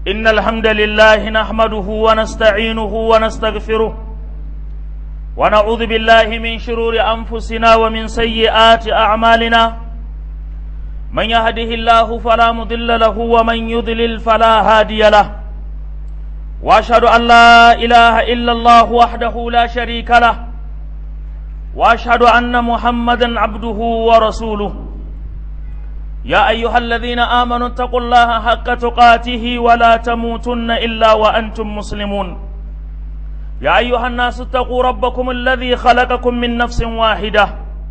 إن الحمد لله نحمده ونستعينه ونستغفره ونعوذ بالله من شرور أنفسنا ومن سيئات أعمالنا من يهده الله فلا مضل له ومن يضلل فلا هادي له واشهد ان لا اله الا الله وحده لا شريك له واشهد ان محمدا عبده ورسوله يا ايها الذين امنوا اتقوا الله حق تقاته ولا تموتن الا وانتم مسلمون يا ايها الناس اتقوا ربكم الذي خلقكم من نفس واحده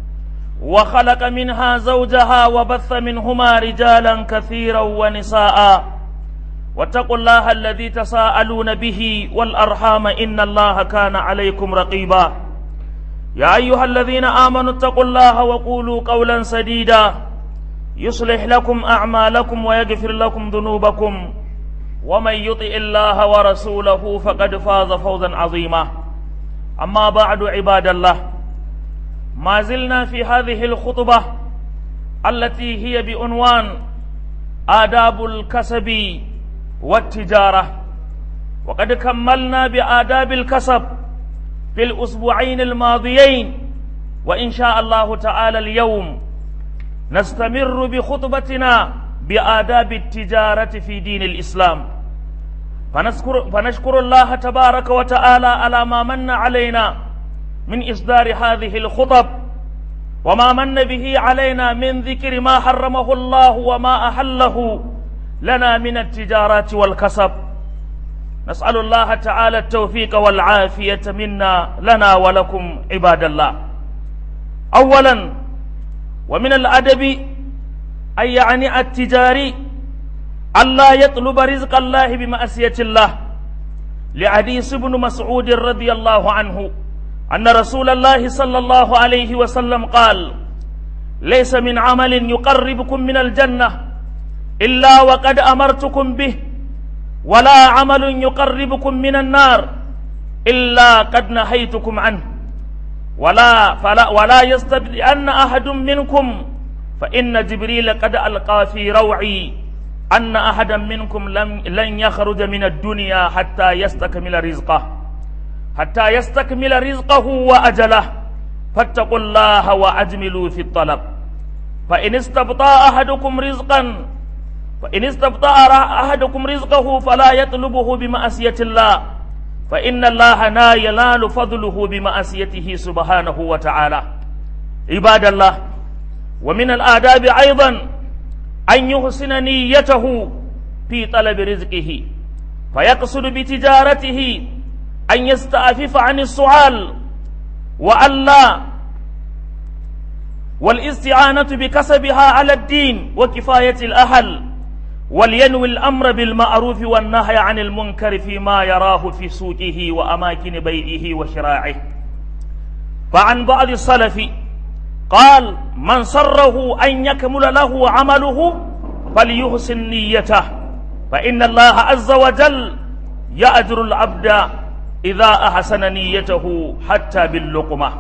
وخلق منها زوجها وبث منهما رجالا كثيرا ونساء واتقوا الله الذي تساءلون به والارحام ان الله كان عليكم رقيبا يا ايها الذين امنوا اتقوا الله وقولوا قولا سديدا يصلح لكم اعمالكم ويغفر لكم ذنوبكم ومن يطع الله ورسوله فقد فاز فوزا عظيما اما بعد عباد الله ما زلنا في هذه الخطبة التي هي بعنوان آداب الكسب والتجارة وقد كملنا بآداب الكسب في الأسبوعين الماضيين وإن شاء الله تعالى اليوم نستمر بخطبتنا بآداب التجارة في دين الإسلام فنشكر, فنشكر الله تبارك وتعالى على ما من علينا من إصدار هذه الخطب وما من به علينا من ذكر ما حرمه الله وما أحله لنا من التجارات والكسب نسأل الله تعالى التوفيق والعافية منا لنا ولكم عباد الله أولا ومن الأدب أي يعني التجاري ألا يطلب رزق الله بمأسية الله لحديث ابن مسعود رضي الله عنه أن رسول الله صلى الله عليه وسلم قال ليس من عمل يقربكم من الجنة إلا وقد أمرتكم به ولا عمل يقربكم من النار إلا قد نهيتكم عنه ولا فلا ولا يستبدئن أحد منكم فإن جبريل قد ألقى في روعي أن أحدا منكم لم لن يخرج من الدنيا حتى يستكمل رزقه حتى يستكمل رزقه وأجله فاتقوا الله وأجملوا في الطلب فإن استبطأ أحدكم رزقا فإن استبطأ أحدكم رزقه فلا يطلبه بمأسية الله فإن الله لا ينال فضله بمأسيته سبحانه وتعالى عباد الله ومن الآداب أيضا أن يحسن نيته في طلب رزقه فيقصد بتجارته أن يستعفف عن السؤال وألا والاستعانة بكسبها على الدين وكفاية الأهل ولينوي الأمر بالمعروف والنهي عن المنكر فيما يراه في سوقه وأماكن بيعه وشراعه فعن بعض السلف قال من سره أن يكمل له عمله فليحسن نيته فإن الله عز وجل يأجر العبد إذا أحسن نيته حتى باللقمة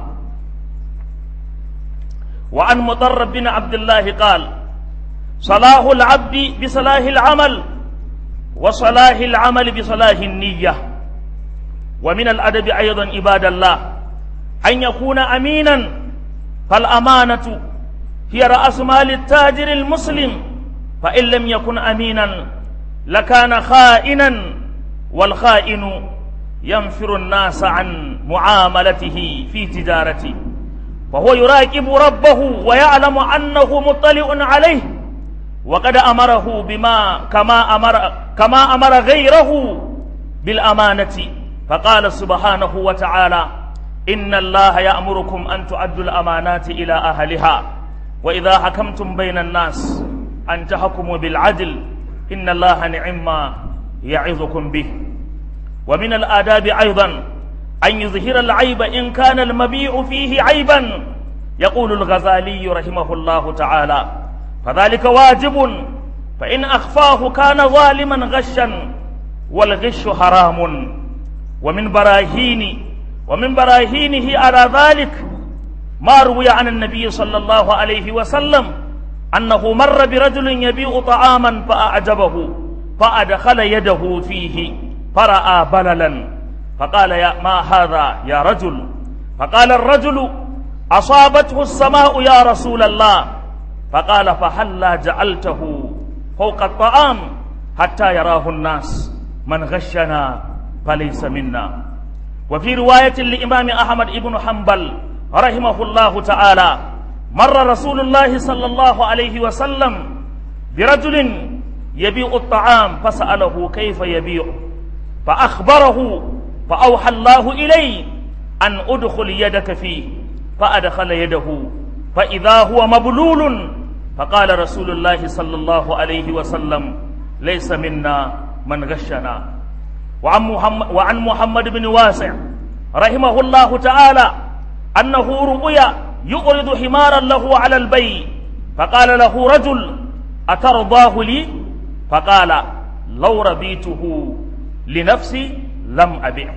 وعن مضر بن عبد الله قال صلاح العبد بصلاح العمل وصلاح العمل بصلاح النية ومن الأدب أيضا عباد الله أن يكون أمينا فالأمانة هي رأس مال التاجر المسلم فإن لم يكن أمينا لكان خائنا والخائن ينفر الناس عن معاملته في تجارته فهو يراقب ربه ويعلم أنه مطلع عليه وقد أمره بما كما أمر كما أمر غيره بالأمانة فقال سبحانه وتعالى إن الله يأمركم أن تؤدوا الأمانات إلى أهلها وإذا حكمتم بين الناس أن تحكموا بالعدل إن الله نعم ما يعظكم به ومن الآداب أيضا أن يظهر العيب إن كان المبيع فيه عيبا يقول الغزالي رحمه الله تعالى فذلك واجب فإن أخفاه كان ظالما غشا والغش حرام ومن براهين ومن براهينه على ذلك ما روي عن النبي صلى الله عليه وسلم أنه مر برجل يبيع طعاما فأعجبه فأدخل يده فيه فرأى بللا فقال يا ما هذا يا رجل فقال الرجل أصابته السماء يا رسول الله فقال فهلا جعلته فوق الطعام حتى يراه الناس من غشنا فليس منا وفي رواية لإمام أحمد بن حنبل رحمه الله تعالى مر رسول الله صلى الله عليه وسلم برجل يبيع الطعام فسأله كيف يبيع فأخبره فأوحى الله إليه أن أدخل يدك فيه فأدخل يده فإذا هو مبلول فقال رسول الله صلى الله عليه وسلم ليس منا من غشنا وعن محمد, وعن محمد بن واسع رحمه الله تعالى أنه رؤيا يؤرض حمارا له على البيع فقال له رجل أترضاه لي فقال لو رضيته لنفسي لم أبعه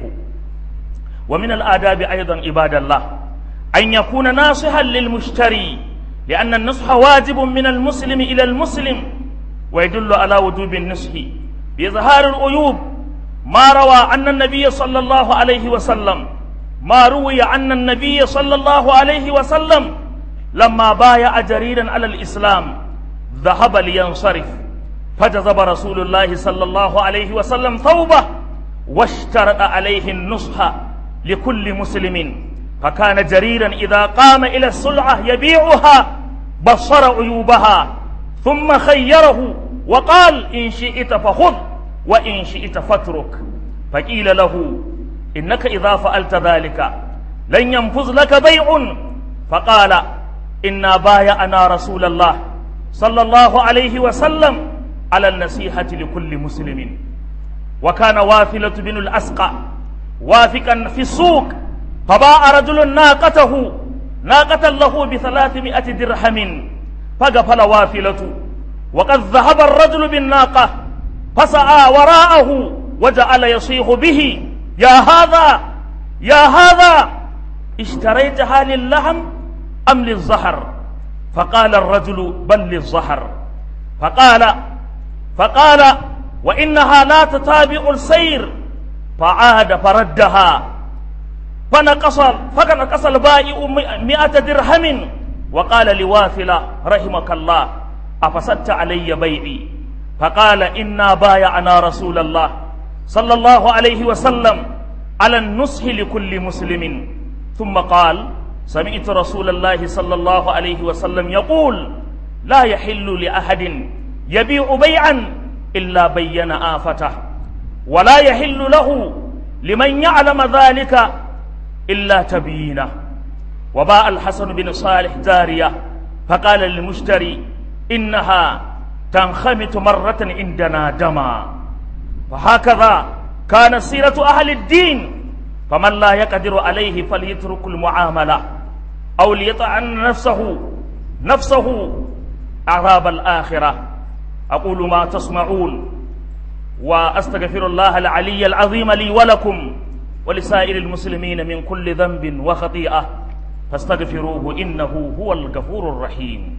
ومن الآداب أيضا عباد الله أن يكون ناصحا للمشتري لأن النصح واجب من المسلم إلى المسلم ويدل على وجوب النصح بإظهار العيوب ما روى أن النبي صلى الله عليه وسلم ما روي أن النبي صلى الله عليه وسلم لما بايع جريرا على الإسلام ذهب لينصرف فجذب رسول الله صلى الله عليه وسلم ثوبه واشترط عليه النصح لكل مسلم فكان جريرا إذا قام إلى السلعة يبيعها بصر عيوبها ثم خيره وقال إن شئت فخذ وإن شئت فاترك فقيل له إنك إذا فعلت ذلك لن ينفذ لك بيع فقال إنا بايعنا رسول الله صلى الله عليه وسلم على النصيحة لكل مسلم وكان واثلة بن الأسقى وافقا في السوق فباع رجل ناقته ناقة له بثلاثمائة درهم فقفل واثلة وقد ذهب الرجل بالناقة فسعى وراءه وجعل يصيح به يا هذا يا هذا اشتريتها للحم أم للزهر فقال الرجل بل للزهر فقال فقال وإنها لا تتابع السير فعاد فردها فنقص فنقص البائع مئة درهم وقال لواثلة رحمك الله أفسدت علي بيعي فقال إنا بايعنا رسول الله صلى الله عليه وسلم على النصح لكل مسلم ثم قال سمعت رسول الله صلى الله عليه وسلم يقول لا يحل لأحد يبيع بيعا إلا بين آفته ولا يحل له لمن يعلم ذلك إلا تبيينه وباء الحسن بن صالح جارية فقال للمشتري إنها تنخمت مرة عندنا دما فهكذا كانت سيرة أهل الدين فمن لا يقدر عليه فليترك المعاملة أو ليطعن نفسه نفسه عذاب الآخرة أقول ما تسمعون وأستغفر الله العلي العظيم لي ولكم ولسائر المسلمين من كل ذنب وخطيئة فاستغفروه إنه هو الغفور الرحيم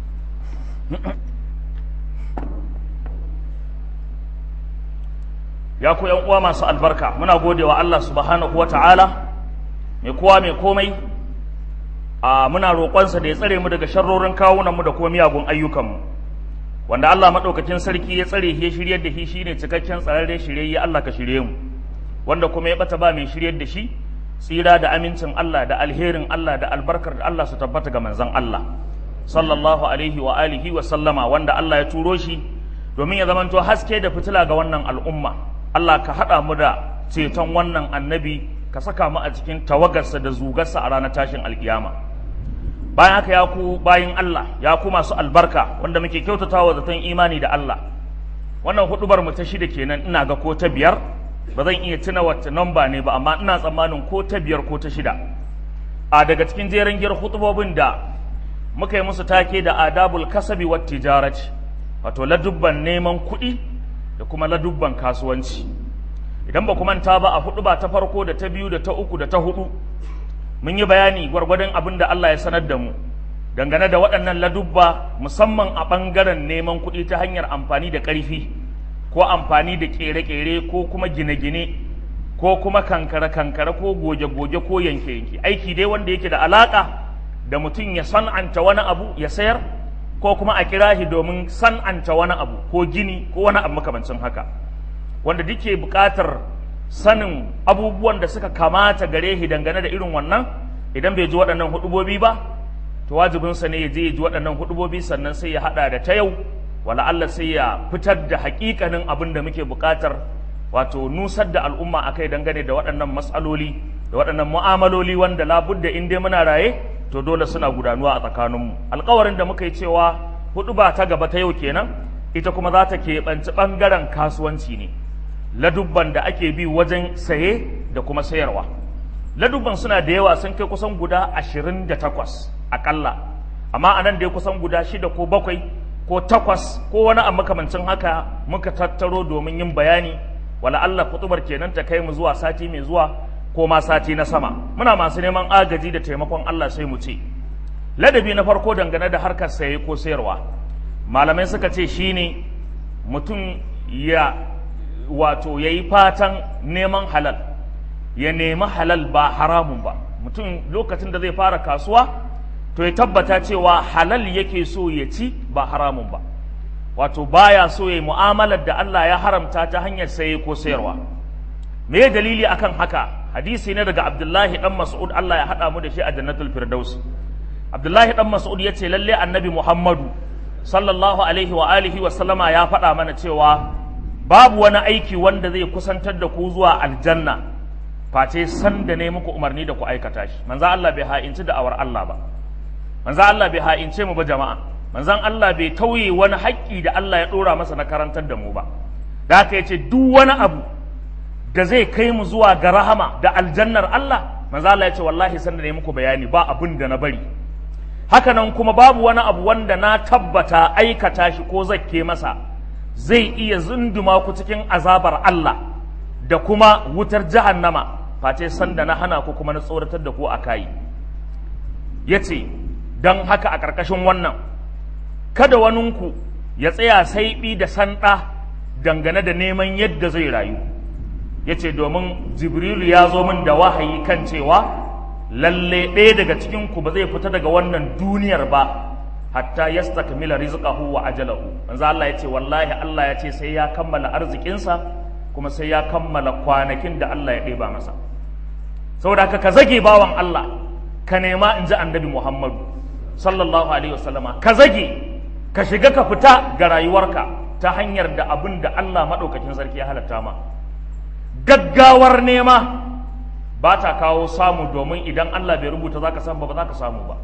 ya ku yan uwa masu albarka muna gode wa Allah subhanahu wa ta'ala mai kowa mai komai a muna roƙonsa da ya tsare mu daga sharrorin kawunan mu da kuma miyagun ayyukanmu wanda Allah maɗaukakin sarki ya tsare ya shiryar da shi shine cikakken tsararre shiryayye Allah ka shirye mu wanda kuma ya bata ba mai shiryar da shi tsira da amincin Allah da alherin Allah da albarkar da Allah su tabbata ga manzon Allah sallallahu alaihi wa alihi wa sallama wanda Allah ya turo shi domin ya zamanto haske da fitila ga wannan al'umma Allah ka haɗa mu da ceton wannan annabi ka saka mu a cikin tawagarsa da zugarsa a ranar tashin alkiyama bayan haka ya ku bayin Allah ya ku masu albarka wanda muke kyautatawa zaton imani da Allah wannan hudubar mu ta shida kenan ina ga ko ta biyar ba zan iya tuna wacce namba ne ba amma ina tsammanin ko ta biyar ko ta shida a daga cikin jerin giyar hutubobin da muka yi musu take da adabul kasabi wat tijarati wato ladubban neman kuɗi da kuma ladubban kasuwanci idan ba manta ba a hudu ba ta farko da ta biyu da ta uku da ta hudu mun yi bayani gwargwadon abin da Allah ya sanar da mu dangane da waɗannan ladubba musamman a ɓangaren neman kuɗi ta hanyar amfani da ƙarfi ko amfani da kere-kere ko kuma gine-gine ko kuma kankare-kankare ko goge-goge ko yanke-yanke aiki dai wanda yake da alaka da mutum ya san'anta wani abu ya sayar ko kuma a kira shi domin san'anta wani abu ko gini ko wani abu makamancin haka wanda duke buƙatar sanin abubuwan da suka kamata gare shi dangane da irin wannan idan bai ji waɗannan hudubobi ba to wajibinsa ne ya je ya ji waɗannan hudubobi sannan sai ya haɗa da ta yau wala Allah sai ya fitar da haƙiƙanin abin da muke buƙatar wato nusar da al'umma akai dangane da waɗannan matsaloli da waɗannan mu'amaloli wanda labudda in dai muna raye to dole suna gudanuwa a tsakaninmu alkawarin da muka yi cewa hudu ba ta gaba ta yau kenan ita kuma za ta keɓanci ɓangaren kasuwanci ne ladubban da ake bi wajen saye da kuma sayarwa ladubban suna da yawa sun kai kusan guda ashirin da takwas aƙalla amma a nan dai kusan guda shida ko bakwai ko takwas ko wani a makamancin haka muka tattaro domin yin bayani wala Allah kutubar kenan ta kai mu zuwa sati mai zuwa ko ma sati na sama muna masu neman agaji da taimakon Allah sai mu ce ladabi na farko dangane da harkar saye ko sayarwa malamai suka ce shine mutum ya wato ya yi fatan neman halal ya nemi halal ba haramun ba mutum lokacin da zai fara kasuwa to ya tabbata cewa halal yake so ya ci ba haramun ba wato baya so ya yi mu'amalar da Allah ya haramta ta hanyar saye ko sayarwa me dalili akan haka hadisi ne daga Abdullahi dan Mas'ud Allah ya hada mu da shi a Jannatul Firdaus Abdullahi dan Mas'ud yace lalle Annabi Muhammadu sallallahu alaihi wa alihi wa sallama ya faɗa mana cewa babu wani aiki wanda zai kusantar da ku zuwa aljanna face san da ne muku umarni da ku aikata shi manzo Allah bai ha'inci da awar Allah ba manzo Allah bai ha'ince mu ba jama'a manzon Allah bai tauye wani haƙƙi da Allah ya ɗora masa na karantar da mu ba da haka yace duk wani abu da zai kai mu zuwa ga rahama da aljannar Allah manzo Allah yace wallahi san da ne muku bayani ba abin da na bari haka nan kuma babu wani abu wanda na tabbata aikata shi ko zakke masa zai iya zunduma ku cikin azabar Allah da kuma wutar jahannama face sanda na hana ku kuma na tsoratar da ku a kayi ya ce don haka a ƙarƙashin wannan kada waninku ya tsaya saiɓi da sanɗa dangane da neman yadda zai rayu ya ce domin jibrilu ya zo min da wahayi kan cewa lalle ɗaya daga cikinku ba zai fita daga wannan duniyar ba hatta yastakmila rizqahu wa ajalahu manzo Allah yace wallahi Allah ya ce sai ya kammala arzikinsa kuma sai ya kammala kwanakin da Allah ya ɗeba masa saboda haka ka zage bawan Allah ka nema in ji annabi Muhammadu sallallahu alaihi wasallama ka zage ka shiga ka fita ga rayuwarka ta hanyar da abin da Allah maɗaukakin sarki ya halatta ma gaggawar nema ba ta kawo samu domin idan Allah bai rubuta za ka samu ba ba za ka samu ba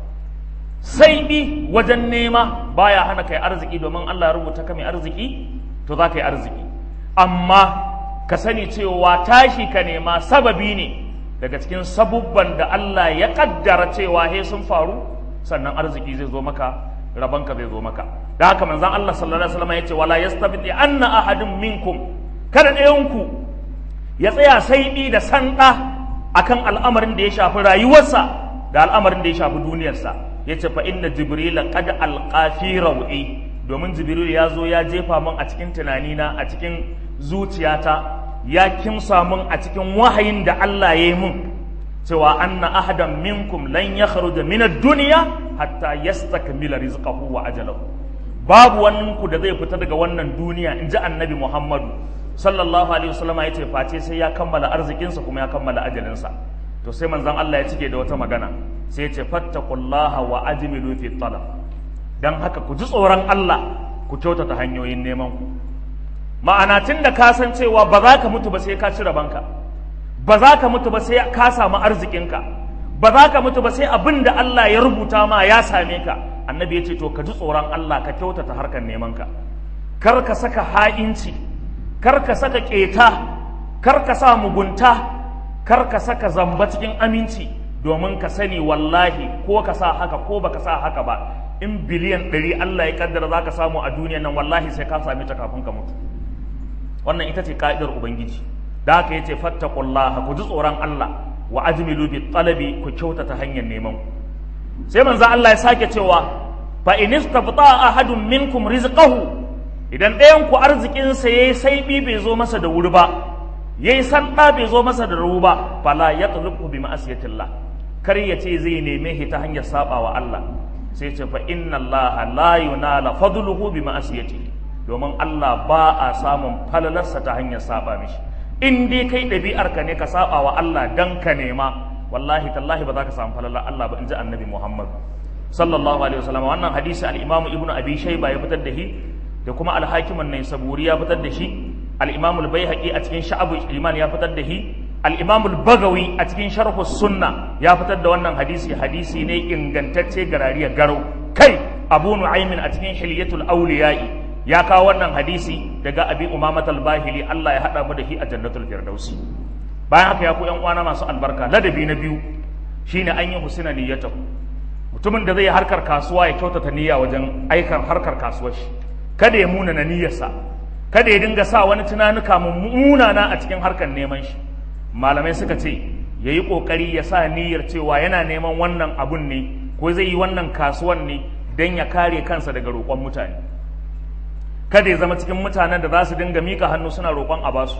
sai bi wajen nema baya hana kai arziki domin Allah ya rubuta ka mai arziki to za ka yi arziki amma ka sani cewa tashi ka nema sababi ne daga cikin sabubban da Allah ya kaddara cewa he sun faru sannan arziki zai zo maka rabanka zai zo maka da haka manzon Allah sallallahu alaihi wasallam yace wala yastabiti anna ahadun minkum kada ɗayanku ya tsaya sai bi da sanda akan al'amarin da ya shafi rayuwarsa da al'amarin da ya shafi duniyarsa ya ce fa inna jibrila qad alqa fi rawi domin jibril ya zo ya jefa min a cikin tunanina a cikin zuciyata ya kimsa min a cikin wahayin da Allah ya yi min cewa anna ahadan minkum lan yakhruja min ad-dunya hatta yastakmila rizqahu wa ajalahu babu wannan ku da zai fita daga wannan duniya in ji annabi Muhammadu sallallahu alaihi wasallam ya ce face sai ya kammala arzikinsa kuma ya kammala ajalinsa to sai manzon Allah ya cike da wata magana sai ya ce fattaqullaha wa ajmilu fi talab dan haka ku ji tsoron Allah ku kyautata hanyoyin neman ku ma'ana tun da ka san cewa ba za ka mutu ba sai ka ci rabanka ba za ka mutu ba sai ka samu arzikinka ba za ka mutu ba sai abin da Allah ya rubuta ma ya same ka annabi ya ce to ka ji tsoron Allah ka kyautata harkar neman ka kar ka saka ha'inci kar ka saka keta kar ka sa mugunta kar ka saka zamba cikin aminci domin ka sani wallahi ko ka sa haka ko baka sa haka ba in biliyan ɗari Allah ya kaddara za ka samu a duniyan nan wallahi sai ka same ta kafin ka mutu wannan ita ce ka'idar ubangiji da haka yace fattaqullaha ku ji tsoron Allah wa ajmilu bi talabi ku kyautata hanyar neman ku sai manzo Allah ya sake cewa fa in istafta ahadun minkum rizqahu idan ɗayan ku arzikinsa ya yi saiɓi bai zo masa da wuri ba ya yi sanda bai zo masa da ruwa ba fala ya tulubu bi ma'asiyatillah kar ya ce zai neme shi ta hanyar saba wa Allah sai ce fa inna Allah la yunala fadluhu bi ma'asiyati domin Allah ba a samun falalarsa ta hanyar saba mishi in dai kai ɗabi'ar ka ne ka saba wa Allah dan ka nema wallahi tallahi ba za ka samu falalar Allah ba in ji annabi Muhammad sallallahu alaihi wasallam wannan hadisi al-Imam Ibn Abi Shayba ya fitar da shi da kuma al-Hakim an-Naisaburi ya fitar da shi al-Imam al-Baihaqi a cikin Sha'abul Iman ya fitar da shi al-Imam al-Bagawi a cikin Sharh sunna ya fitar da wannan hadisi hadisi ne ingantacce garariya garau kai Abu Nu'aymin a cikin Hilyatul Awliya'i ya kawo wannan hadisi daga Abi Umamat al-Bahili Allah ya hada mu da shi a Jannatul Firdausi bayan haka ya ku yan uwana masu albarka ladabi na biyu shine an yi husna niyyatahu mutumin da zai harkar kasuwa ya kyautata niyya wajen aikar harkar kasuwar shi kada ya muna na niyyarsa kada ya dinga sa wani tunanuka munana a cikin harkar neman shi malamai suka ce ya yi ƙoƙari ya sa niyyar cewa yana neman wannan abun ne ko zai yi wannan kasuwan ne don ya kare kansa daga roƙon mutane kada ya zama cikin mutanen da za su dinga mika hannu suna roƙon a basu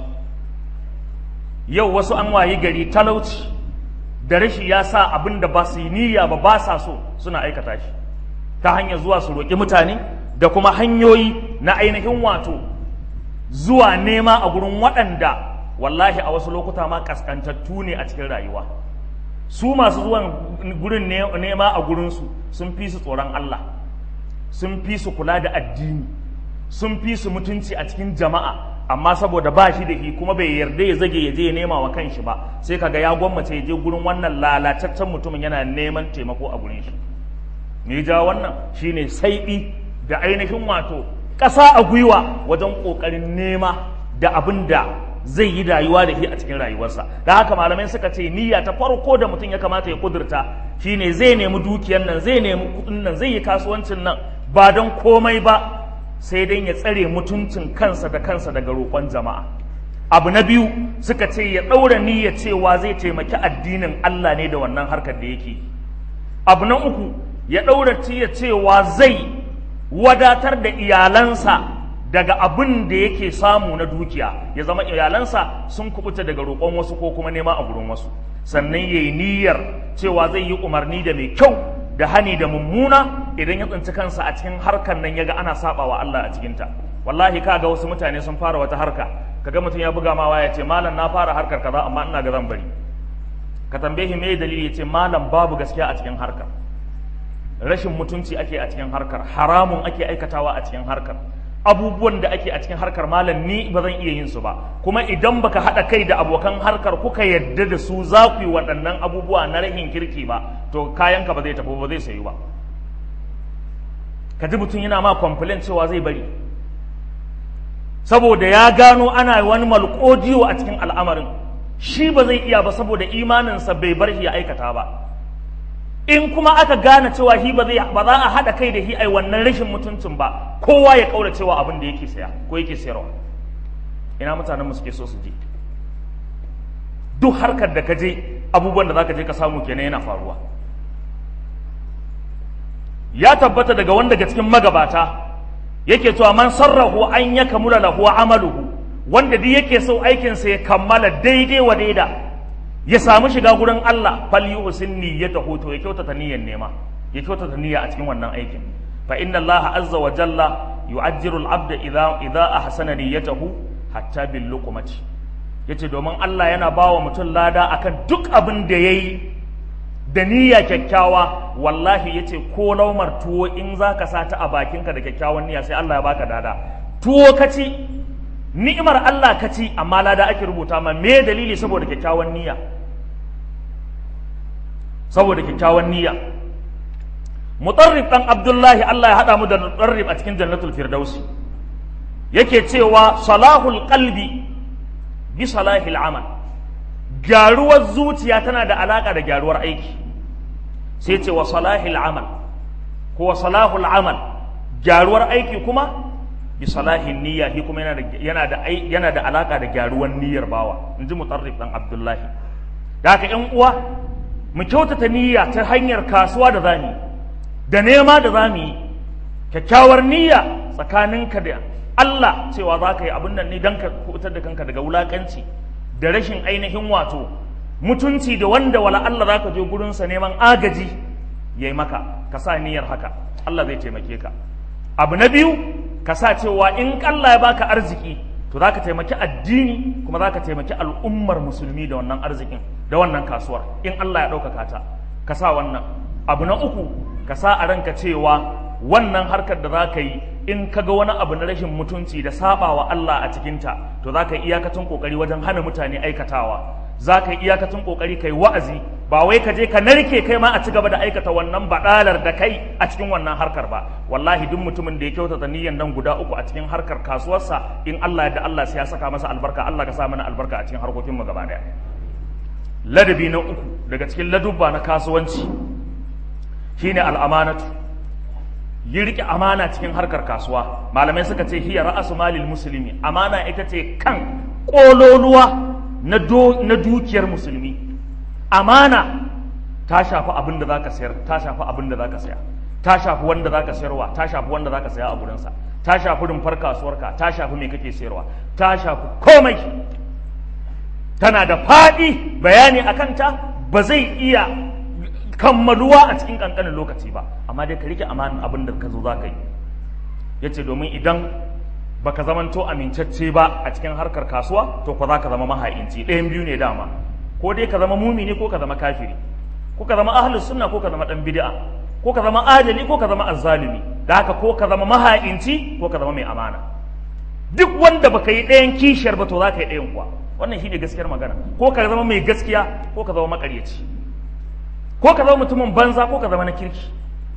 yau wasu an wayi gari talauci da rashi ya sa abin da ba su yi niyya ba ba sa so suna aikata shi ta hanyar zuwa su roƙi mutane da kuma hanyoyi na ainihin wato zuwa nema a gurin waɗanda wallahi a wasu lokuta ma kaskantattu ne a cikin rayuwa su masu zuwan gurin nema a gurinsu sun fi su tsoron Allah sun fi su kula da addini sun fi su mutunci a cikin jama'a amma saboda ba shi da shi kuma bai yarda ya zage ya je ya nema wa kanshi ba sai kaga ya gwammace ya je gurin wannan lalataccen mutumin yana neman taimako a gurin shi me ja wannan shine saiɓi da ainihin wato ƙasa a gwiwa wajen ƙoƙarin nema da abin da zai yi rayuwa da shi a cikin rayuwarsa da haka malamai suka ce niyya ta farko da mutum ya kamata ya kudurta shine zai nemi dukiyar nan zai nemi kuɗin nan zai yi kasuwancin nan ba don komai ba sai dai ya tsare mutuncin kansa da kansa daga roƙon jama'a abu na biyu suka ce ya ɗaura niyya cewa zai taimaki addinin Allah ne da wannan harkar da yake abu na uku ya ɗaura niyya cewa zai wadatar da iyalansa daga abin da yake samu na dukiya ya zama iyalansa sun kubuta daga roƙon wasu ko kuma nema a gurin wasu sannan ya yi niyyar cewa zai yi umarni da mai kyau da hani da mummuna idan ya tsinci kansa a cikin harkar nan yaga ana saba wa Allah a cikinta wallahi ka ga wasu mutane sun fara wata harka kaga mutum ya buga ma waya ce malam na fara harkar kaza amma ina ga zan bari ka tambaye shi me dalili ya ce malam babu gaskiya a cikin harkar rashin mutunci ake a cikin harkar haramun ake aikatawa a cikin harkar abubuwan da ake a cikin harkar malam ni ba zan iya yin su ba kuma idan baka haɗa kai da abokan harkar kuka yadda da su za ku yi waɗannan abubuwa na rahin kirki ba to kayanka ba zai tafi ba zai sayu ba ka ji mutum yana ma complain cewa zai bari saboda ya gano ana wani malƙodiyo a cikin al'amarin shi ba zai iya ba saboda imaninsa bai bar shi ya aikata ba in kuma aka gane cewa shi ba zai ba za a haɗa kai da shi ai wannan rashin mutuncin ba kowa ya kaura cewa abin da yake saya ko yake sayarwa ina mutanen mu suke so su je duk harkar da ka je abubuwan da zaka je ka samu kenan yana faruwa ya tabbata daga wanda daga cikin magabata yake cewa man sarrahu an ya kamula lahu amaluhu wanda duk yake so aikinsa ya kammala daidai wa daida ya samu shiga gurin Allah fal yuhsin niyyatahu to ya kyautata niyyar nema ya kyautata niyya a cikin wannan aikin fa inna Allah azza wa jalla yu'ajjiru al-abda idza idza ahsana niyyatahu hatta bil luqmati yace domin Allah yana bawa mutum lada akan duk abin da yayi da niyya kyakkyawa wallahi yace ko laumar tuwo in zaka sa ta a bakinka da kyakkyawan niyya sai Allah ya baka dada tuwo kaci ni'imar Allah kaci amma lada ake rubuta ma me dalili saboda kyakkyawan niyya saboda kyakkyawan niyya mutarrif dan abdullahi Allah ya hada mu da mutarrif a cikin jannatul firdausi yake cewa salahul qalbi bi salahil amal gyaruwar zuciya tana da alaka da gyaruwar aiki sai ce wa salahil amal ko wa salahul amal gyaruwar aiki kuma bi salahin niyya shi kuma yana da yana da yana da alaka da gyaruwar niyyar bawa inji mutarrif dan abdullahi da haka ƴan uwa mu kyautata niyya ta hanyar kasuwa da zamu da nema da zamu yi kyakkyawar niyya tsakaninka da Allah cewa za ka yi abin nan ne don ka kubutar da kanka daga wulakanci da rashin ainihin wato mutunci da wanda wala Allah za ka je gurinsa neman agaji ya yi maka ka sa niyyar haka Allah zai taimake ka abu na biyu ka sa cewa in Allah ya baka arziki to za ka taimaki addini kuma za ka taimaki al'ummar musulmi da wannan arzikin da wannan kasuwar in Allah ya ɗaukaka ta ka sa wannan abu na uku ka sa a ranka cewa wannan harkar da za ka yi in ka ga wani abu na rashin mutunci da saba wa Allah a cikinta to za ka yi iyakacin kokari wajen hana mutane aikatawa za ka yi iyakacin kokari kai wa'azi ba wai ka je ka narke kai ma a ci gaba da aikata wannan baɗalar da kai a cikin wannan harkar ba wallahi duk mutumin da ya kyautata niyyar nan guda uku a cikin harkar kasuwarsa in Allah da Allah sai ya saka masa albarka Allah ka sa mana albarka a cikin harkokin mu gaba daya ladabi na uku daga cikin ladubba na kasuwanci shine al'amanatu yi riƙe amana cikin harkar kasuwa malamai suka ce hiya ra'asu malil musulmi amana ita ce kan ƙololuwa na dukiyar musulmi amana ta shafi abin da zaka sayar ta shafi abin da zaka saya ta shafi wanda zaka sayarwa ta shafi wanda zaka saya a gurinsa ta shafi rumfar kasuwarka ta shafi me kake sayarwa ta shafi komai tana da faɗi bayani a kanta ba zai iya kammaluwa a cikin ƙanƙanin lokaci ba amma dai ka rike amanin abin da ka zo za ka yi ya ce domin idan baka zamanto amincacce ba a cikin harkar kasuwa to ko za ka zama maha'inci ɗayan biyu ne dama ko dai ka zama mumini ko ka zama kafiri ko ka zama ahlus sunna ko ka zama dan bid'a ko ka zama adali ko ka zama azzalimi da haka ko ka zama maha'inci ko ka zama mai amana duk wanda baka yi ɗayan kishiyar ba to za ka yi ɗayan kuwa wannan shine gaskiyar magana ko ka zama mai gaskiya ko ka zama makaryaci ko ka zama mutumin banza ko ka zama na kirki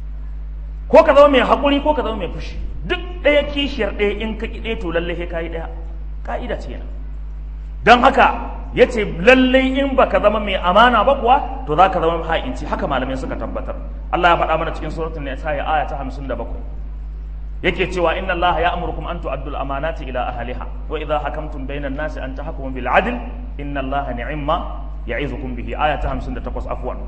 ko ka zama mai haƙuri ko ka zama mai fushi duk ɗaya kishiyar ɗaya in ka ƙi ɗaya to lallai ka yi ɗaya ka'ida ce yana don haka ya ce lallai in ba ka zama mai amana ba kuwa to za ka zama ha'inci haka malamai suka tabbatar Allah ya faɗa mana cikin suratun ne ta aya ta hamsin da bakwai yake cewa inna Allah ya amurkum an tu'addul amanati ila ahliha wa idha hakamtum bainan nasi an tahkumu bil adl inna Allah ni'imma ya'izukum bihi aya ta 58 afwan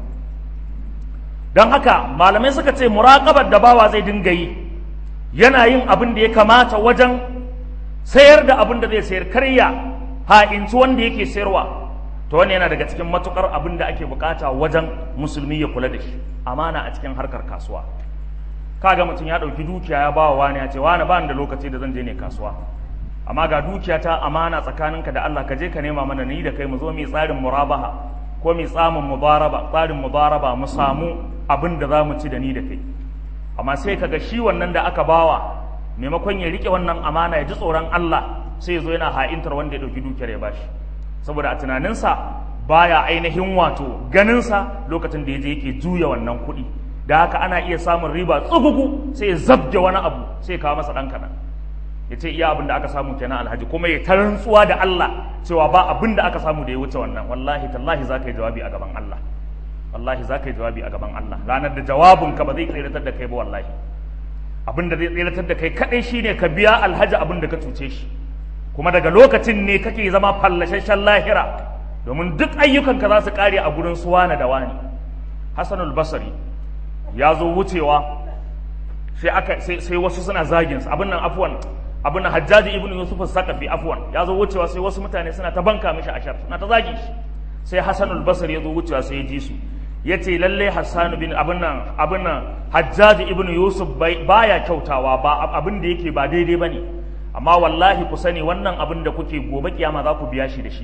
don haka malamai suka ce muraƙabar da bawa zai dinga yi yana yin abin da ya kamata wajen sayar da abin da zai sayar karya ha'inci wanda yake sayarwa to wani yana daga cikin matukar abin da ake bukata wajen musulmi ya kula da shi amana a cikin harkar kasuwa kaga mutum ya ɗauki dukiya ya bawa wani ya ce wani ba da lokaci da zan je ne kasuwa amma ga dukiya ta amana tsakaninka da Allah ka je ka nema mana ni da kai mu zo mu tsarin murabaha ko mu tsamin mubaraba tsarin mubaraba mu samu abin da za mu ci da ni da kai amma sai kaga shi wannan da aka bawa maimakon ya rike wannan amana ya ji tsoron Allah sai ya zo yana ha'intar wanda ya ɗauki dukiyar ya bashi saboda a tunaninsa baya ainihin wato ganinsa lokacin da ya je yake juya wannan kuɗi da haka ana iya samun riba tsugugu sai ya zabge wani abu sai ya kawo masa ɗan kaɗan ya ce iya abin da aka samu kenan alhaji kuma ya ta rantsuwa da Allah cewa ba abin da aka samu da ya wuce wannan wallahi tallahi za ka yi jawabi a gaban Allah wallahi za ka yi jawabi a gaban Allah ranar da jawabinka ba zai tseratar da kai ba wallahi abin da zai tseratar da kai kaɗai shine ka biya alhaji abin da ka cuce shi kuma daga lokacin ne kake zama fallashashen lahira domin duk ayyukanka za su ƙare a gurin su wane da wani hasanul basari ya zo wucewa sai aka sai wasu suna zagin abin nan afwan abin nan hajjaji ibnu yusuf sakafi afwan ya zo wucewa sai wasu mutane suna ta banka mishi ashar suna ta zagin shi sai hasanul basari ya zo wucewa sai ya ji su ya ce lalle hassanu bin abin nan abin nan hajjaji ibnu yusuf baya kyautawa ba abin da yake ba daidai ba ne amma wallahi ku sani wannan abin da kuke gobe kiyama za ku biya shi da shi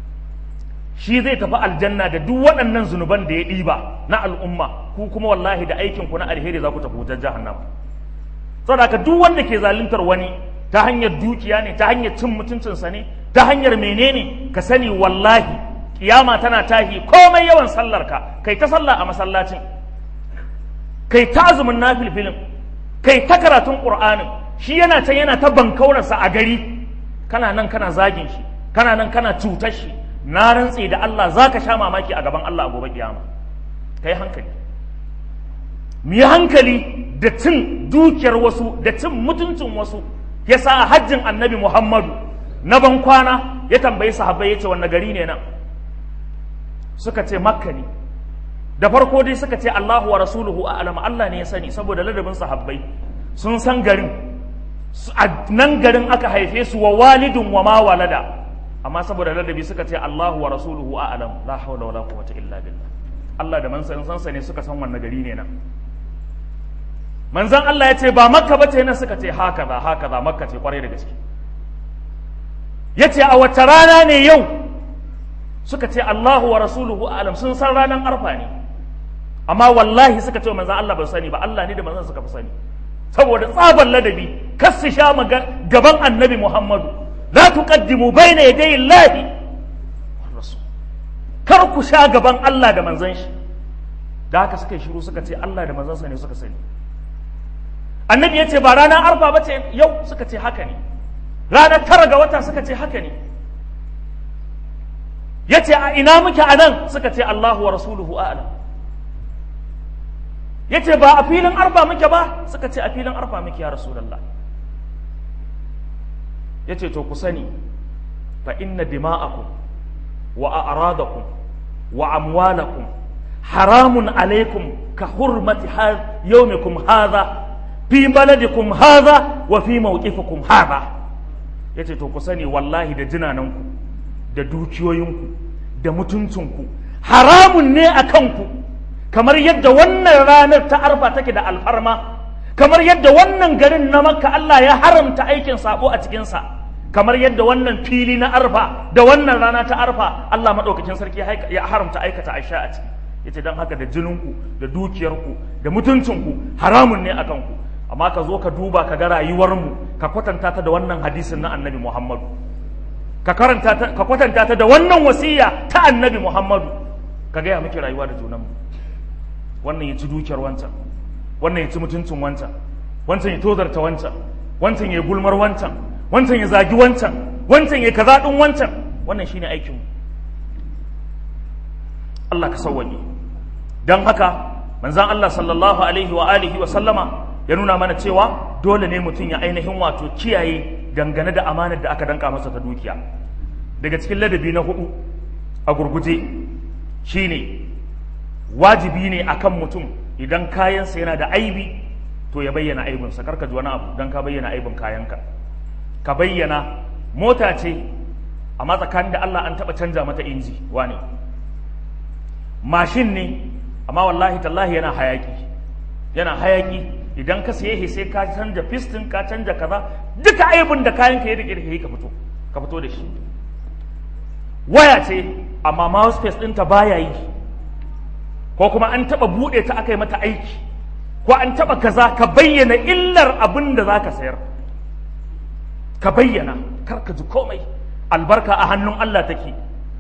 shi zai tafi aljanna da duk waɗannan zunuban da ya ɗiba na al'umma ku kuma wallahi da aikin ku na alheri za ku tafi wutar jahannama saboda haka duk wanda ke zaluntar wani ta hanyar dukiya ne ta hanyar cin mutuncinsa ne ta hanyar menene ka sani wallahi kiyama tana tahi komai yawan sallarka kai ta sallah a masallacin kai ta azumin nafilfilin kai ta karatun qur'anin shi yana can yana ta bankaurarsa a gari kana nan kana zagin shi kana nan kana cutar shi na rantse da Allah za ka sha mamaki a gaban Allah a gobe kiyama kai hankali mu yi hankali da cin dukiyar wasu da cin mutuncin wasu ya sa hajjin annabi Muhammadu na ban kwana ya tambayi sahabbai ya ce wanne gari ne nan suka ce makka ne da farko dai suka ce Allahu wa rasuluhu a'lam Allah ne ya sani saboda ladabin sahabbai sun san garin a nan garin aka haife su wa walidun wa ma walada amma saboda ladabi suka ce Allahu wa rasuluhu a'lam la hawla wala quwwata illa billah Allah da manzon sansa ne suka san wannan gari ne nan manzon Allah ya ce ba makka ba ce nan suka ce haka za haka za makka ce kwarai da gaske ya ce a wace rana ne yau suka ce Allahu wa rasuluhu a'lam sun san ranar arfa ne amma wallahi suka ce manzon Allah ba sani ba Allah ne da manzon suka fi sani saboda tsabar ladabi kar su sha gaban annabi Muhammadu la tuqaddimu bayna yaday Allah war rasul kar ku sha gaban Allah da manzon shi da haka suka yi shiru suka ce Allah da manzon sa ne suka sani annabi ya ce ba ranar arfa ba ce yau suka ce haka ne ranar tara ga wata suka ce haka ne ya ce a ina muke a nan suka ce Allahu wa rasuluhu a'lam ya ce ba a filin arfa muke ba suka ce a filin arfa muke ya rasulallah ya ce to ku sani fa inna dima'akum wa a'radakum wa amwalakum haramun alaikum ka hurmati yawmikum hadha fi baladikum hadha wa fi mawqifikum hadha yace to ku sani wallahi da jinananku da dukiyoyinku da mutuncinku haramun ne a kanku kamar yadda wannan ranar ta arfa take da alfarma kamar yadda wannan garin na makka Allah ya haramta aikin sabo a cikinsa kamar yadda wannan fili na arfa da wannan rana ta arfa Allah maɗaukakin sarki ya haramta aikata aisha a ciki yace don haka da jininku da dukiyarku da mutuncinku haramun ne a kanku amma ka zo ka duba ka ga rayuwarmu ka kwatanta ta da wannan hadisin na annabi muhammadu ka karanta ta ka kwatanta ta da wannan wasiya ta annabi muhammadu ka gaya miki rayuwa da junanmu wannan ya ci dukiyar wancan wannan ya ci mutuncin wancan wancan ya tozarta wancan wancan ya gulmar wancan wancan ya zagi wancan wancan ya kaza din wancan wannan shine aikinmu Allah ka sawwaye dan haka manzon Allah sallallahu alaihi wa alihi wa sallama ya nuna mana cewa dole ne mutum ya ainihin wato kiyaye dangane da amanar da aka danka masa ta dukiya daga cikin ladabi na hudu a gurguje shine wajibi ne akan mutum idan kayansa yana da aibi to ya bayyana aibinsa karka ji wani abu don ka bayyana aibin kayanka ka bayyana mota ce amma tsakanin da Allah an taɓa canja mata inji wane mashin ne amma wallahi tallahi yana hayaki yana hayaki idan ka siye sai ka canja piston ka canja kaza duka aibin da kayan ka yi da kirki ka fito ka fito da shi waya ce amma mouse space ɗinta baya yi ko kuma an taɓa buɗe ta aka yi mata aiki ko an taɓa kaza ka bayyana illar abin da za ka sayar ka bayyana kar ka ji komai albarka a hannun Allah take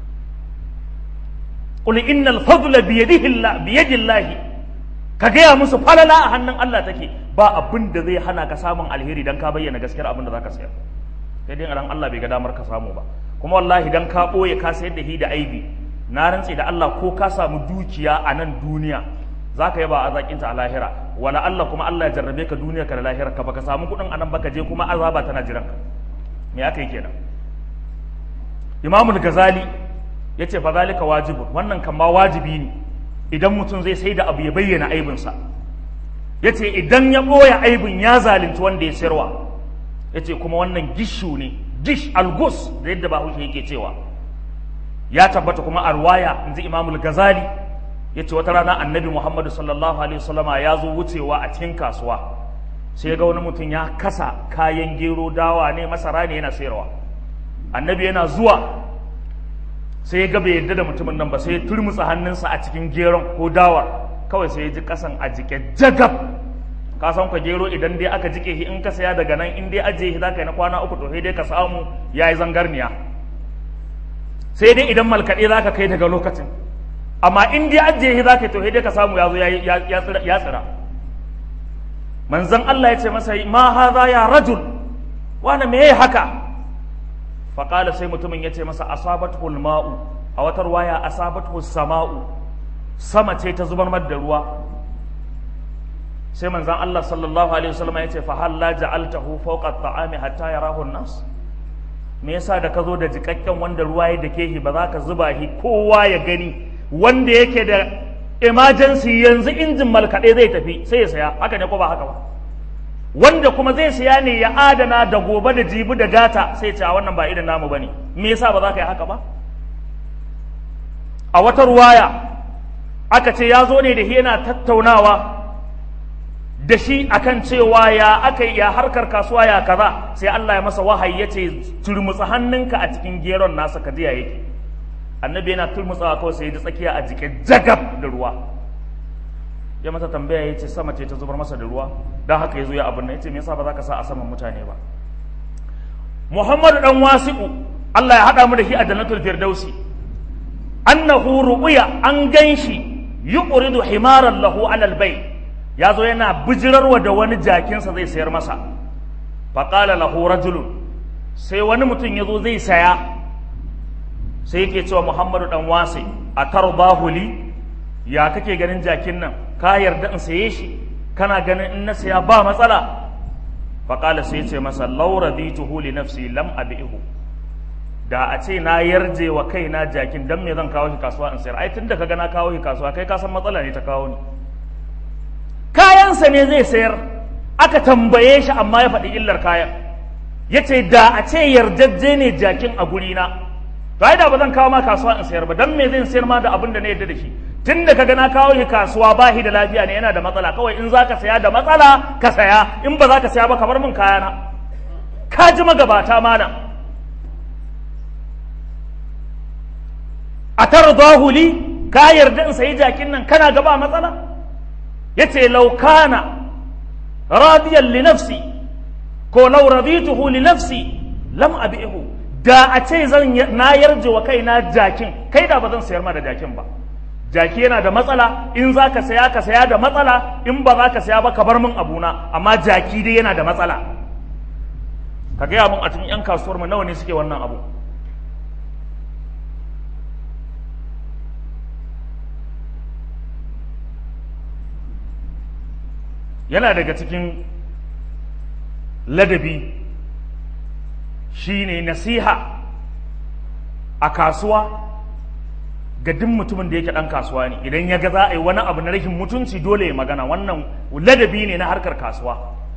qul innal fadla bi yadihi Allah ka gaya musu falala a hannun Allah take ba abin da zai hana ka samun alheri dan ka bayyana gaskiyar abin da zaka sayar sai dai ran Allah bai ga damar ka samu ba kuma wallahi dan ka boye ka sayar da hi da aibi na rantse da Allah ko ka samu dukiya a nan duniya zaka yaba a zakinta a lahira wala Allah kuma Allah ya jarrabe ka duniya ka da lahira ka baka samu kuɗin anan baka je kuma azaba tana jiran ka me aka yi kenan Imamul Ghazali yace fa zalika wajibun wannan kan ma wajibi ne idan mutum zai sai da abu ya bayyana aibinsa ya ce idan ya ɓoye aibin ya zalunci wanda ya sayarwa ya ce kuma wannan gishu ne gish algus da yadda bahaushe yake cewa ya tabbata kuma a ruwaya in ji imamul gazali ya ce wata rana annabi muhammadu sallallahu alaihi wasallama ya zo wucewa a cikin kasuwa sai ga wani mutum ya kasa kayan gero dawa ne masara ne yana sayarwa annabi yana zuwa sai ya ga bai yadda da mutumin nan ba sai ya turmutsa hannunsa a cikin geron ko dawar kawai sai ya ji kasan a jike jagab ka san ka gero idan dai aka jike shi in ka saya daga nan in dai ajiye shi zaka yi na kwana uku to sai dai ka samu yayi zangarniya sai dai idan malkaɗe zaka kai daga lokacin amma in dai ajiye shi zaka yi to sai dai ka samu ya zo ya tsira manzon Allah ya ce masa ma hadha ya rajul wani me yayi haka faƙala sai mutumin ya ce masa asabatul ma'u a wata ruwaya asabatul sama'u sama ce ta zubar da ruwa sai manzan Allah sallallahu alaihi wasallam ya ce fa halla ja'altahu fawqa at-ta'ami hatta yarahu an-nas me yasa da ka zo da jikakken wanda ruwa ya dake shi ba za ka zuba shi kowa ya gani wanda yake da emergency yanzu injin malkaɗe zai tafi sai ya saya haka ne ko ba haka ba wanda kuma zai siya ne ya adana da gobe da jibi da gata sai ce a wannan ba irin namu bane me yasa ba za ka yi haka ba a wata ruwaya aka ce ya zo ne da yana tattaunawa da shi akan cewa ya aka ya harkar kasuwa ya kaza sai Allah ya masa wahayi ya ce turmutsa hannunka a cikin geron nasa ka jiya yake annabi yana turmutsawa kawai sai ya ji tsakiya a jike jagab da ruwa ya masa tambaya ya ce sama ce ta zubar masa da ruwa don haka ya zo ya abin nan ya ce me yasa ba za ka sa a saman mutane ba muhammadu dan wasi'u Allah ya haɗa mu da shi a jannatul firdausi annahu ru'ya an ganshi yuqridu himaran lahu alal bai ya zo yana bijirarwa da wani jakinsa zai sayar masa faqala lahu rajulun sai wani mutum ya zo zai saya sai yake cewa muhammadu dan wasi a tarbahu li ya kake ganin jakin nan ka yarda in saye shi kana ganin in na saya ba matsala faƙala sai ce masa laura dituhu li nafsi lam abihu da a ce na yarje wa kaina jakin dan me zan kawo shi kasuwa in sayar ai tunda kaga na kawo shi kasuwa kai ka san matsala ne ta kawo ni kayansa ne zai sayar aka tambaye shi amma ya faɗi illar kayan ya ce da a ce yardajje ne jakin a gurina to ai da ba zan kawo ma kasuwa in sayar ba dan me zan sayar ma da abin da na yarda da shi tun da kaga na kawo shi kasuwa ba shi da lafiya ne yana da matsala kawai in za ka saya da matsala ka saya in ba za ka saya ba ka bar min kayana ka ji magabata mana a tardahu li ka yarda in sayi jakin nan kana gaba matsala yace law kana radiyan li nafsi ko law radituhu li nafsi lam abihu da a ce zan na yarje wa kaina jakin kai da ba zan sayar ma da jakin ba jaki yana da matsala in za ka saya ka saya da matsala in ba za ka saya ba ka bar min abuna amma jaki dai yana da matsala ka gaya min a cikin 'yan kasuwar mu nawa ne suke wannan abu yana daga cikin ladabi shine nasiha a kasuwa ga duk mutumin da yake ɗan kasuwa ne idan ya ga za a yi wani abu na rashin mutunci dole ya magana wannan ladabi ne na harkar kasuwa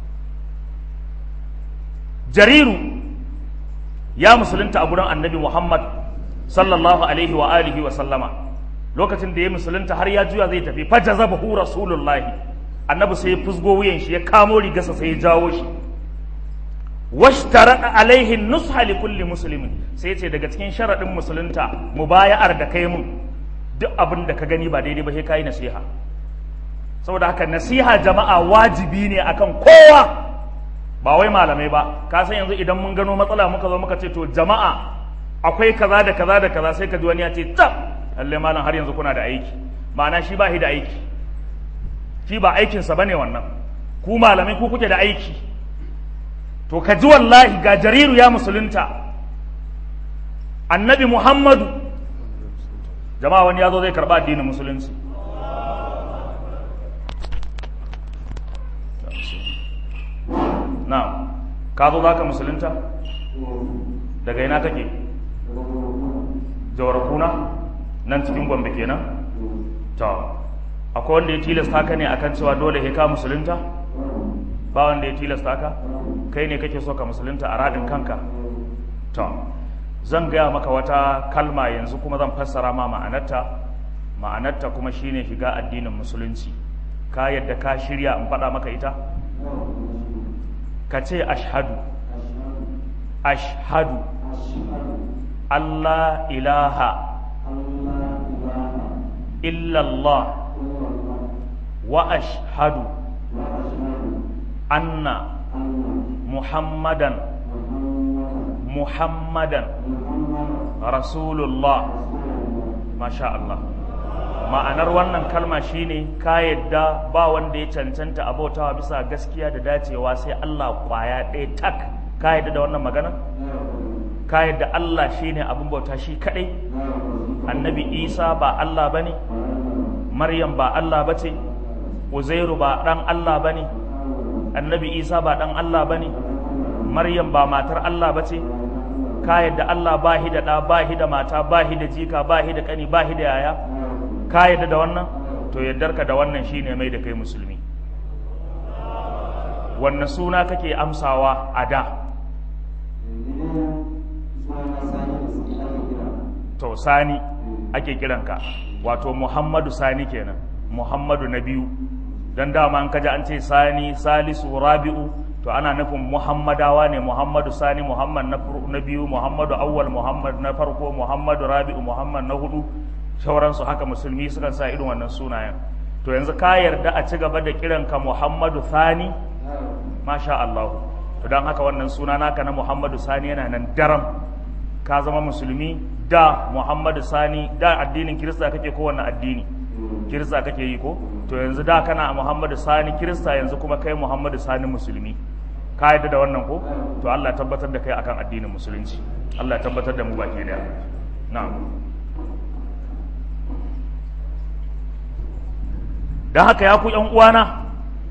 jariru ya musulunta a gurin annabi muhammad sallallahu alaihi wa alihi wa sallama lokacin da ya musulunta har ya juya zai tafi fajazabahu rasulullahi annabi sai ya fusgo wuyan shi ya kamo rigarsa sai ya jawo shi washtara alaihi nusha li kulli muslimin sai ce daga cikin sharadin musulunta mubaya'ar da kai mun duk abin da ka gani ba daidai ba sai kai nasiha saboda haka nasiha jama'a wajibi ne akan kowa ba wai malamai ba ka san yanzu idan mun gano matsala muka zo muka ce to jama'a akwai kaza da kaza da kaza sai ka ji wani ya ce tab lalle malam har yanzu kuna da aiki ma'ana shi ba shi da aiki shi ba aikinsa bane wannan ku malamai ku kuke da aiki to ka ji wallahi ga jariru ya musulunta annabi muhammadu jama'a wani ya zo zai karɓa addinin musulunci na ka zo za ka musulunta daga ina kake jawar kuna nan cikin gombe kenan to akwai wanda ya tilasta ka ne akan cewa dole he ka musulunta ba wanda ya tilasta ka kai ne kake so ka musulunta a radin kanka to zan gaya maka wata kalma yanzu kuma zan fassara ma ma'anarta ma'anarta kuma shine shiga addinin musulunci ka yadda ka shirya in faɗa maka ita ka ce ashhadu ashhadu Allah ilaha illallah wa ashhadu anna muhammadan muhammadan rasulullah masha Allah ma'anar wannan kalma shine ka yadda ba wanda ya cancanta abautawa bisa gaskiya da dacewa sai Allah kwaya ɗaya tak ka yadda da wannan magana ka yadda Allah shine abin bauta shi kadai annabi Isa ba Allah bane Maryam ba Allah bace Uzairu ba dan Allah bane annabi Isa ba dan Allah bane Maryam ba matar Allah bace ka yadda Allah ba shi da ɗa ba shi da mata ba shi da jika ba shi da ƙani ba shi da yaya ka yadda da wannan to yaddarka da wannan shine mai da kai musulmi wanne suna kake amsawa a da to sani ake kiranka wato muhammadu sani kenan muhammadu na biyu don dama an kaji an ce sani salisu rabi'u to ana nufin muhammadawa ne muhammadu sani muhammad na biyu muhammadu awwal muhammad na farko muhammadu rabi'u muhammad na hudu sauransu haka musulmi sukan sa irin wannan sunayen to yanzu ka yarda a ci gaba da kiranka muhammadu sani masha Allah to don haka wannan suna naka na muhammadu sani yana nan daram ka zama musulmi da muhammadu sani da addinin kirista kake kowane addini kirista kake yi ko to yanzu da kana muhammadu sani kirista yanzu kuma kai muhammadu sani musulmi ka yadda da wannan ko to Allah ya tabbatar da kai akan addinin musulunci Allah ya tabbatar da mu baki daya na'am dan haka ya ku yan uwana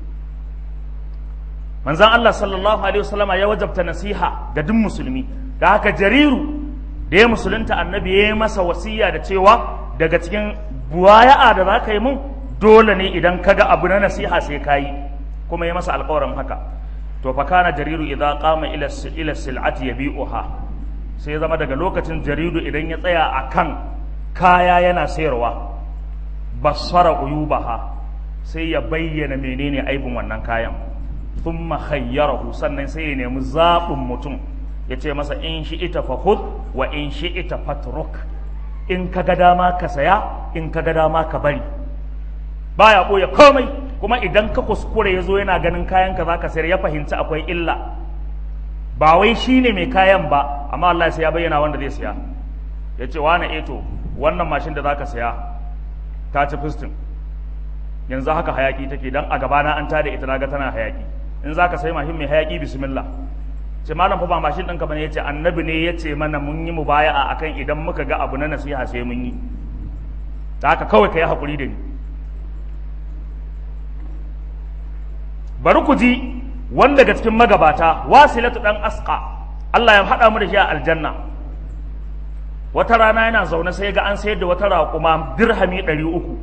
manzon Allah sallallahu alaihi wasallama ya wajabta nasiha ga duk musulmi da haka jariru da ya musulunta annabi ya yi masa wasiya da cewa daga cikin buwaya'a da za ka yi mun dole ne idan ka ga abu na nasiha sai ka yi kuma ya masa alkawarin haka to fa kana jariru idza qama ila ila sil'ati yabi'uha sai zama daga lokacin jaridu idan ya tsaya akan kaya yana sayarwa basara uyubaha sai ya bayyana menene aibin wannan kayan thumma khayyarahu sannan sai ya nemi zaɓin mutum ya ce masa in shi ita fa wa in shi ita fatruk in ka ga dama ka saya in ka ga dama ka bari baya ɓoye komai kuma idan ka kuskure ya zo yana ganin kayan ka zaka sayar ya fahimci akwai illa ba wai shi ne mai kayan ba amma Allah sai ya bayyana wanda zai saya ya ce wane eto wannan mashin da zaka saya ta ci fistin yanzu haka hayaki take dan a gabana an tada ita naga tana hayaki in zaka sai mashin mai hayaki bismillah ce malam fa ba mashin ɗinka bane yace annabi ne yace mana mun yi mubaya'a akan idan muka ga abu na nasiha sai mun yi ta haka kawai kai hakuri da ni bari ku ji wanda daga cikin magabata wasilatu dan asqa Allah ya haɗa mu da shi a aljanna wata rana yana zaune sai ga an sayar da wata raƙuma dirhami ɗari uku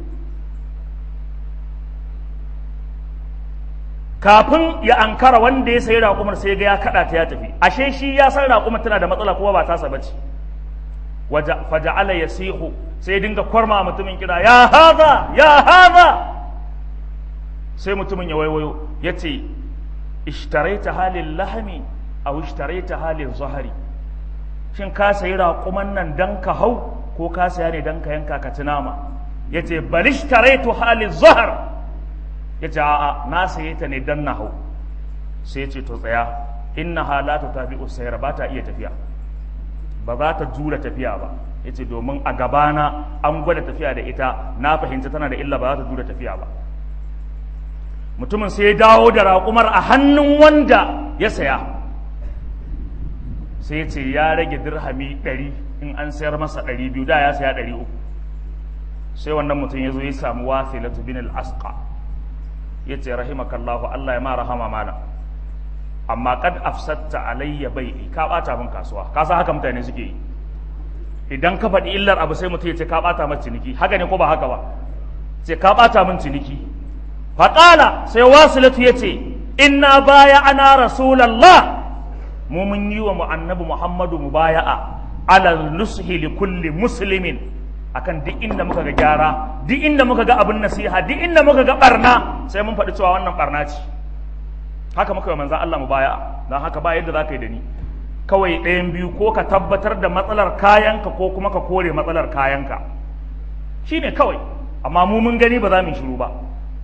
kafin ya ankara wanda ya sayi raƙumar sai ga ya kaɗa ta ya tafi ashe shi ya san raƙumar tana da matsala kuma ba tasa bace faja'ala yasihu sai dinga kwarma mutumin kira ya haza ya haza sai mutumin ya waiwayo ya ce ishtaraita halin lahami a ishtaraita halin zahari shin ka sayi raƙuman nan dan ka hau ko ka saya ne dan ka yanka ka ci nama ya ce bal ishtaraitu halin zahar ya ce a'a na saye ta ne dan na hau sai ce to tsaya inna halata ta bi'u sayar ba ta iya tafiya ba za ta jura tafiya ba ya ce domin a gabana an gwada tafiya da ita na fahimci tana da illa ba za ta jura tafiya ba mutumin sai ya dawo da raƙumar a hannun wanda ya saya sai ya ce ya rage dirhami ɗari in an sayar masa ɗari biyu da ya saya ɗari uku sai wannan mutum ya zo ya samu wasilatu bin al-asqa ya ce rahimakallahu Allah ya ma rahama malam amma kad afsatta alayya bai'i ka bata min kasuwa ka san haka mutane suke yi idan ka faɗi illar abu sai mutum ya ce ka bata min ciniki haka ne ko ba haka ba ce ka bata min ciniki faƙala sai wasilatu ya ce inna baya ana rasulallah mu mun yi wa annabi muhammadu mubaya'a ala nushi li kulli muslimin akan duk inda muka ga gyara duk inda muka ga abin nasiha duk inda muka ga barna sai mun faɗi cewa wannan barna ce haka muka yi manzan Allah mubaya'a don haka ba yadda za ka yi da ni kawai ɗayan biyu ko ka tabbatar da matsalar kayanka ko kuma ka kore matsalar kayanka shine kawai amma mu mun gani ba za mu shiru ba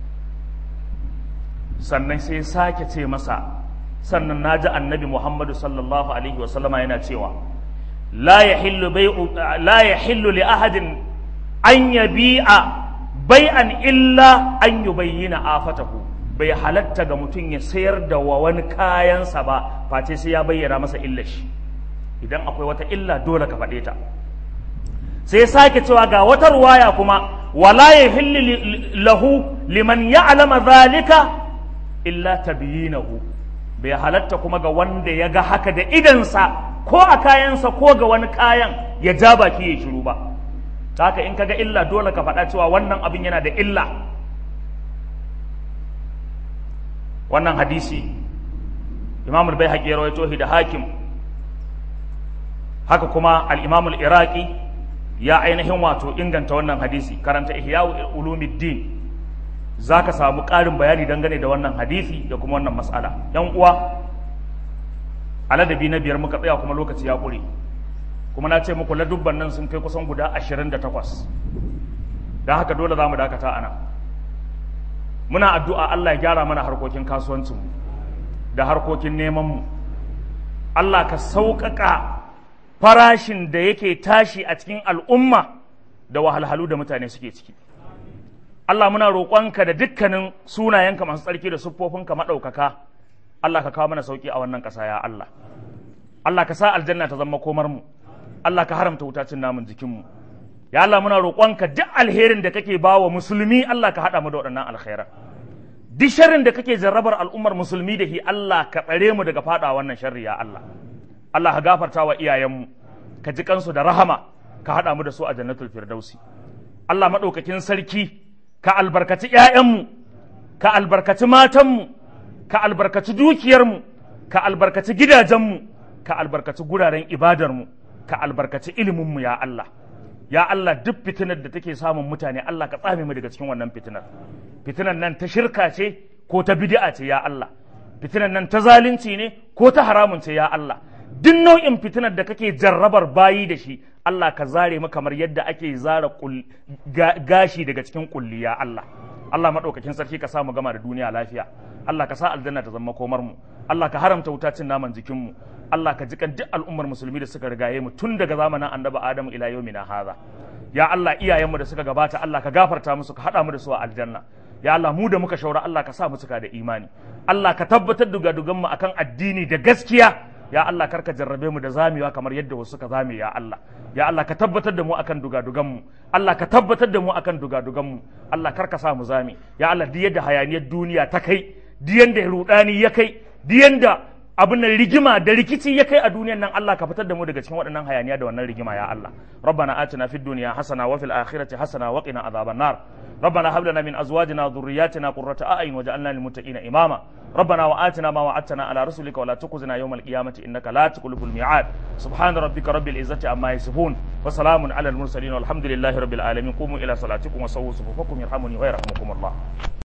sannan sai sake ce masa sannan na ji annabi muhammadu sallallahu alaihi wasallama yana cewa la ya hillu li ahadin an yabi'a bai'an illa an yi bayyana afatahu bai halatta ga mutum ya sayar da wa wani kayansa ba face sai ya bayyana masa illar shi idan akwai wata illa dole ka faɗe ta sai sake cewa ga wata ruwaya kuma wala ya hillu lahu liman ya'lama zalika illa tabyinahu bai halatta kuma ga wanda ya ga haka da idansa ko a kayansa ko ga wani kayan ya ja baki ya shiru ba haka in kaga illa dole ka faɗa cewa wannan abin yana da illa wannan hadisi imam al-baihaqi ya rawaito da hakim haka kuma al-imam al-iraqi ya ainihin wato inganta wannan hadisi karanta ihya'u ulumuddin zaka samu ƙarin bayani dangane da wannan hadisi da kuma wannan mas'ala yan uwa aladabi na biyar muka tsaya kuma lokaci ya ƙure kuma na ce muku ladubban nan sun kai kusan guda ashirin da takwas don haka dole za mu dakata a nan muna addu'a Allah ya gyara mana harkokin kasuwancinmu da harkokin nemanmu Allah ka sauƙaƙa farashin da yake tashi a cikin al'umma da wahalhalu da mutane suke ciki Allah muna roƙonka da dukkanin sunayenka masu tsarki da siffofinka maɗaukaka Allah ka kawo mana sauƙi a wannan ƙasa ya Allah Allah ka sa aljanna ta zama komar mu Allah ka haramta wutacin namun jikinmu ya Allah muna roƙonka duk alherin da kake ba wa musulmi Allah ka haɗa mu da waɗannan alkhairan duk sharrin da kake jarrabar al'ummar musulmi da shi Allah ka tsare mu daga faɗa wannan sharri ya Allah Allah ka gafarta wa iyayenmu ka ji kansu da rahama ka haɗa mu da su a jannatul firdausi Allah maɗaukakin sarki ka albarkaci ‘ya'yanmu ka albarkaci matanmu ka albarkaci dukiyarmu ka albarkaci gidajenmu ka albarkaci guraren ibadarmu ka albarkaci iliminmu ya Allah ya Allah duk fitinar da take samun mutane Allah ka tsame mu daga cikin wannan fitinar fitinar nan ta shirka ce ko ta bid'a ce ya Allah fitinar nan ta zalunci ne ko ta haramun ce ya Allah duk nau'in fitinar da kake jarrabar bayi da shi Allah ka zare mu kamar yadda ake zara gashi daga cikin kulli ya Allah Allah maɗaukakin sarki ka sa mu gama da duniya lafiya Allah ka sa aljanna ta zama komar mu Allah ka haramta wuta cin naman jikin mu Allah ka jikan duk al'ummar musulmi da suka rigaye mu tun daga zamanin annabi Adamu ila yawmina hadha ya Allah iyayenmu da suka gabata Allah ka gafarta musu ka hada mu da su a aljanna ya Allah mu da muka shaura Allah ka sa mu cika da imani Allah ka tabbatar da dugadugan mu akan addini da gaskiya ya Allah karka jarrabe mu da zamewa kamar yadda wasu suka zame ya Allah ya Allah ka tabbatar da mu akan dugadugan mu Allah ka tabbatar da mu akan dugadugan mu Allah karka sa mu zame ya Allah duk yadda hayaniyar duniya ta kai duk yanda rudani ya kai duk yanda abin nan rigima da rikici ya kai a duniyan nan Allah ka fitar da mu daga cikin waɗannan hayaniya da wannan rigima ya Allah rabbana atina fid dunya hasana wa fil akhirati hasana wa qina adhaban nar ربنا هب لنا من ازواجنا وذرياتنا قرة اعين واجعلنا للمتقين اماما ربنا واتنا ما وعدتنا على رسلك ولا تخزنا يوم القيامة انك لا تخلف الميعاد سبحان ربك رب العزة عما يصفون وسلام على المرسلين والحمد لله رب العالمين قوموا الى صلاتكم وسووا صفوفكم يرحمني ويرحمكم الله